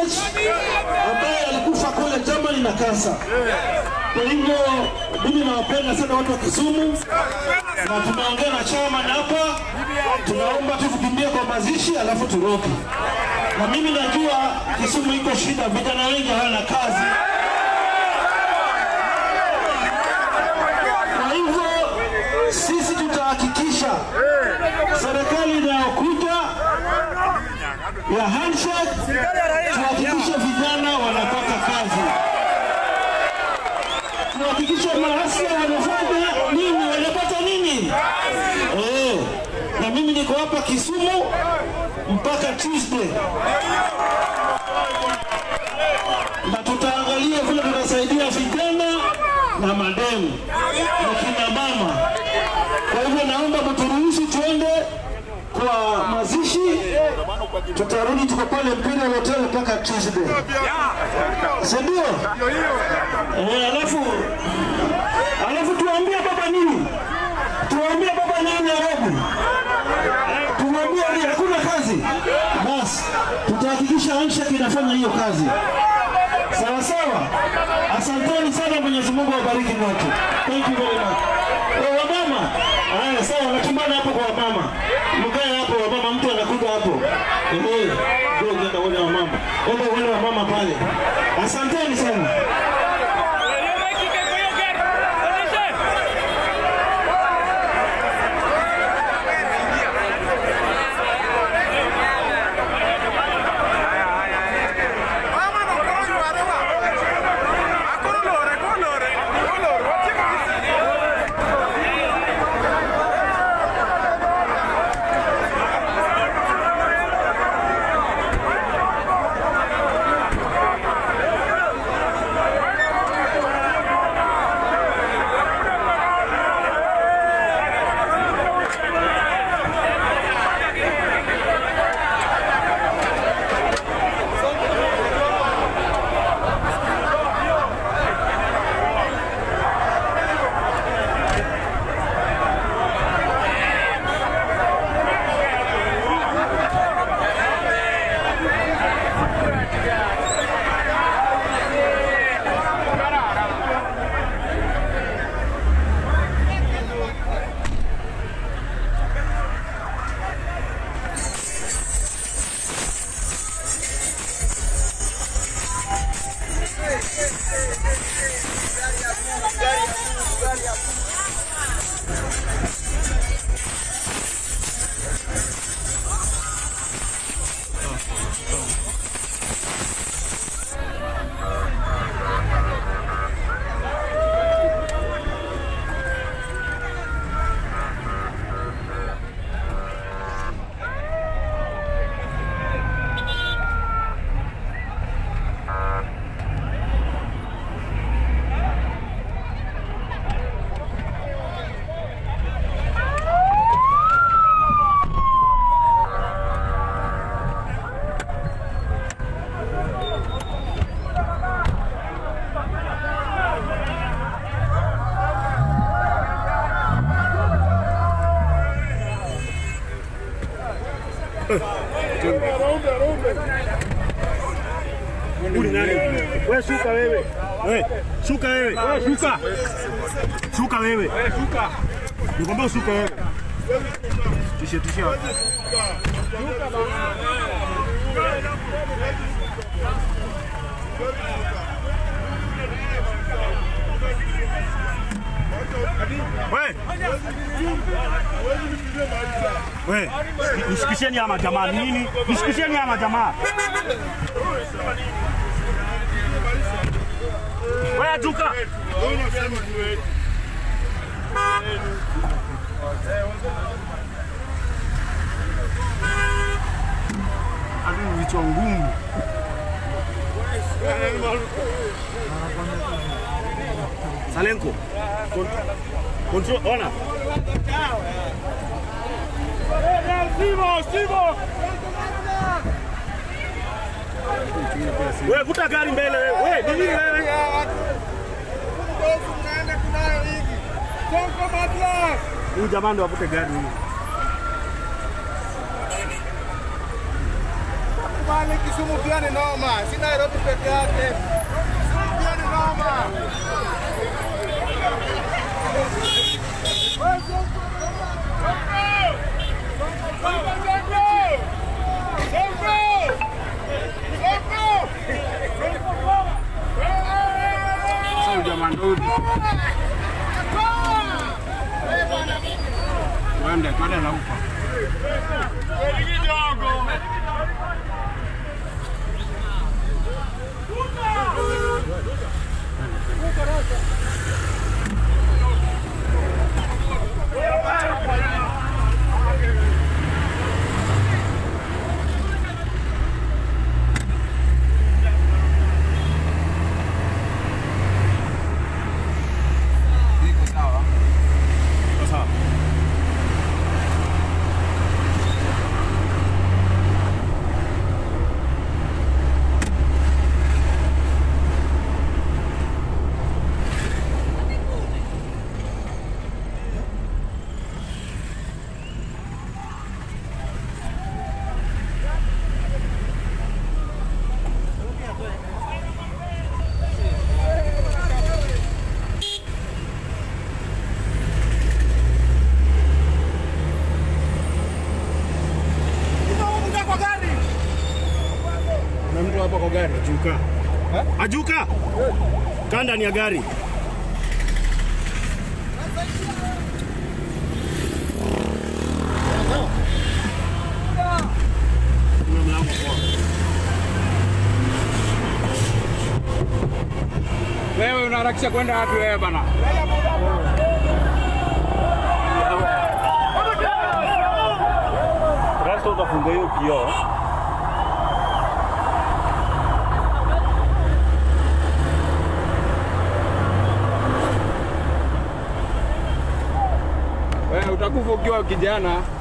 Koech ambaye alikufa kule Germany na kansa. Kwa hivyo mimi nawapenda sana watu wa Kisumu na tumeongea na chairman hapa, tunaomba tu tukimbie kwa mazishi alafu turoke. Na mimi najua Kisumu iko shida, vijana wengi hawana kazi. Kwa hivyo sisi tutahakikisha serikali inayokuja ya handshake tuhakikishe vijana wanapata kazi, tuhakikishe maafisa wanafanya nini, wanapata nini eh. Na mimi niko hapa Kisumu mpaka Tuesday, na tutaangalia vile tutasaidia vijana na mademu na kina mama. Kwa hivyo naomba mturuhusu tuende kwa mazishi, tutarudi tuko pale Imperial Hotel mpaka Tuesday, si ndio? Eh, alafu alafu tuambie baba nini, tuambie baba nini Nairobi, tumwambie ni hakuna kazi, basi tutahakikisha handshake inafanya hiyo kazi. Sawa sawa, asanteni sana. Mwenyezi Mungu awabariki wote. Thank you very much. Eh, wamama, haya sawa, natumbana hapo kwa wamama, mkae hapo wamama, mtu anakuja hapo. Eh, ndio nenda uone wamama, enda uone wamama pale. Asanteni sana. Wewe shuka wewe. Wewe shuka wewe. Wewe shuka. Shuka wewe. Wewe shuka. Nikwambia ushuke wewe. Tishie tishie. Wewe. Wewe, nishikisheni ama jamaa nini? Nishikisheni ama jamaa. Wewe tuka. Adui vichwa ngumu. Salenko. Kon- Control, ona. Wewe vuta gari mbele wewe. Wewe ni nini wewe? Huyu jamaa ndo avute gari huyu. Kisumu pia ni noma, si Nairobi peke yake. Kisumu pia ni noma. Twende, twende na upa. Sasa Na mtu hapa kwa gari. ajuka. Ajuka. Kaa ndani ya gari. Funga mlango poa. Wewe unaharakisha kwenda wapi wewe bana? Rasta utafunga hiyo kioo. Wewe utakufa ukiwa kijana.